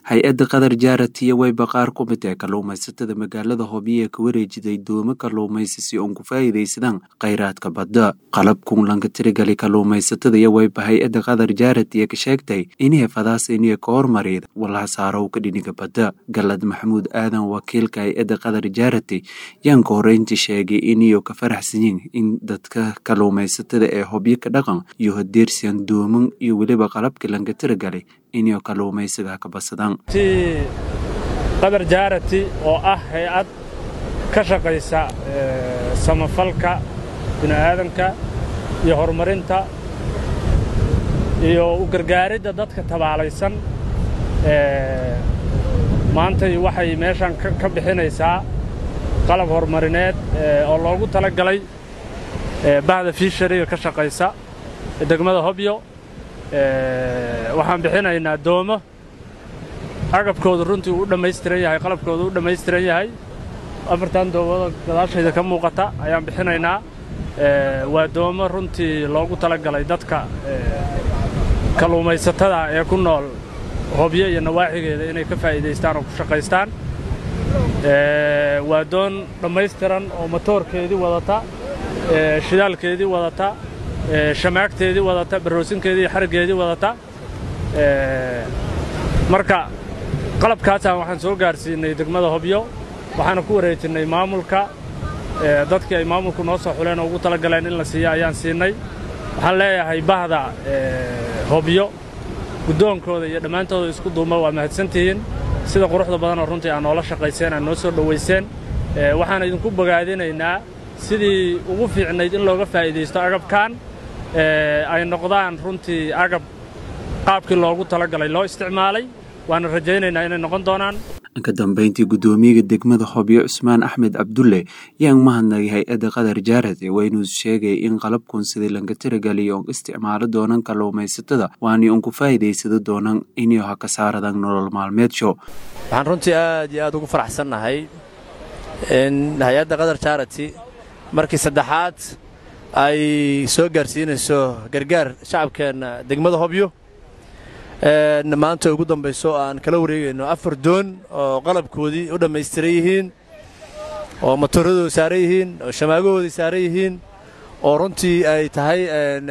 hay-adda qatar jaaratiya wayba qaar ku mid ee kalluumaysatada magaalada hobyo ee ka wareejiday doomo kalluumaysi si uun ku faa'iidaysadaan khayraadka badda qalabkun lanka tirigali kalluumaysatada iyo wayba hay-adda qatar jaaratiya ka sheegtay inay fadaas iniyo ka hormariyda walhasaarowka dhiniga badda galad maxamuud aadan wakiilka hay-adda qatar jaarati yaan ka horeyntii sheegay iniyo ka faraxsanyiin in dadka kalluumaysatada ee hobyo ka dhaqan iyo hadeersiyan dooman iyo weliba qalabkii lanka tirigalay inay kalluumaysiga ka badsadaan qadar jaarati oo ah hay-ad ka shaqaysa samafalka bini'aadanka iyo horumarinta iyo u gargaaridda dadka tabaalaysan maantay waxay meeshan ka bixinaysaa qalab horumarineed oo loogu tala galay bahda fiishariga ka shaqaysa degmada hobyo waxaan bixinaynaa doomo agabkoodu runtii uu u dhammaystiran yahay qalabkoodu u dhammaystiran yahay afartan doomada gadaashayda ka muuqata ayaan bixinaynaa waa doomo runtii loogu tala galay dadka kalluumaysatada ee ku nool hobyo iyo nawaaxigeeda inay ka faa'iidaystaan oo ku shaqaystaan waa doon dhammaystiran oo matoorkeedii wadata shidaalkeedii wadata shamaagteedii wadata baroosinkeedii iyo xariggeedii wadata marka qalabkaasaan waxaan soo gaarsiinnay degmada hobyo waxaana ku wareejinnay maamulka dadkii ay maamulku noo soo xuleen oo ugu tala galeen in la siiya ayaan siinay waxaan leeyahay bahda hobyo guddoonkooda iyo dhammaantooda isku duuma waa mahadsantihiin sida quruxda badanoo runtii aad noola shaqayseen aad noo soo dhowayseen waxaan idinku bogaadinaynaa sidii ugu fiicnayd in looga faa'iidaysto agabkan ay noqdaan runtii agab qaabkii loogu talagalay loo isticmaalay waana rajaynaynaa inay noqon doonaan ka dambayntii guddoomiyaga degmada hobyo cusmaan axmed cabdulle yaan mahadnagay hay-adda qatar jaarad ee waynuu sheegay in qalabkun sidii lanka tiragaliyo on isticmaalo doonan kalluumaysatada waani un ku faa'iidaysado doonan inay ha ka saaradan nolol maalmeedsho waxaan runtii aad iyo aad ugu faraxsannahay in hay-adda qatar jaarati markii saddexaad ay soo gaarsiinayso gargaar shacabkeenna degmada hobyo maanta ugu dambayso aan kala wareegayno afar doon oo qalabkoodii u dhammaystiran yihiin oo matooradooda saaran yihiin oo shamaagahoodii saaran yihiin oo runtii ay tahay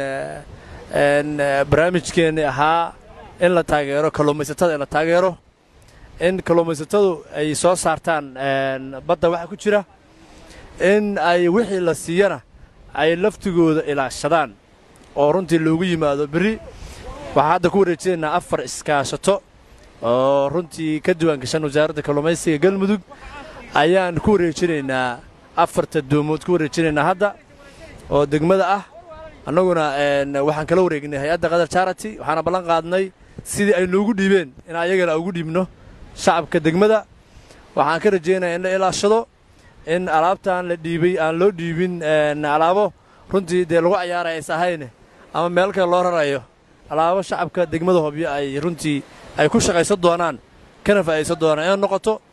barnaamijkeenni ahaa in la taageero kalluumaysatada in la taageero in kalluumaysatadu ay soo saartaan badda waxa ku jira in ay wixii la siiyana ay laftigooda ilaashadaan oo runtii loogu yimaado berri waxaan hadda ku wareejinaynaa afar iskaashato oo runtii ka diwaan gashan wasaaradda kalluumaysiga galmudug ayaan ku wareejinaynaa afarta doomood ku wareejinaynaa hadda oo degmada ah annaguna waxaan kala wareegnay hay-adda qatar jaarati waxaana ballan qaadnay sidii ay noogu dhiibeen in ayagana ugu dhiibno shacabka degmada waxaan ka rajaynayaa in la ilaashado in alaabtaan la dhiibay aan loo dhiibin alaabo runtii dee lagu cayaaraya ays ahayne ama meel kale loo rarayo alaabo shacabka degmada hobyo ay runtii ay ku shaqaysan doonaan kana faa'idaysan doonaan inay noqoto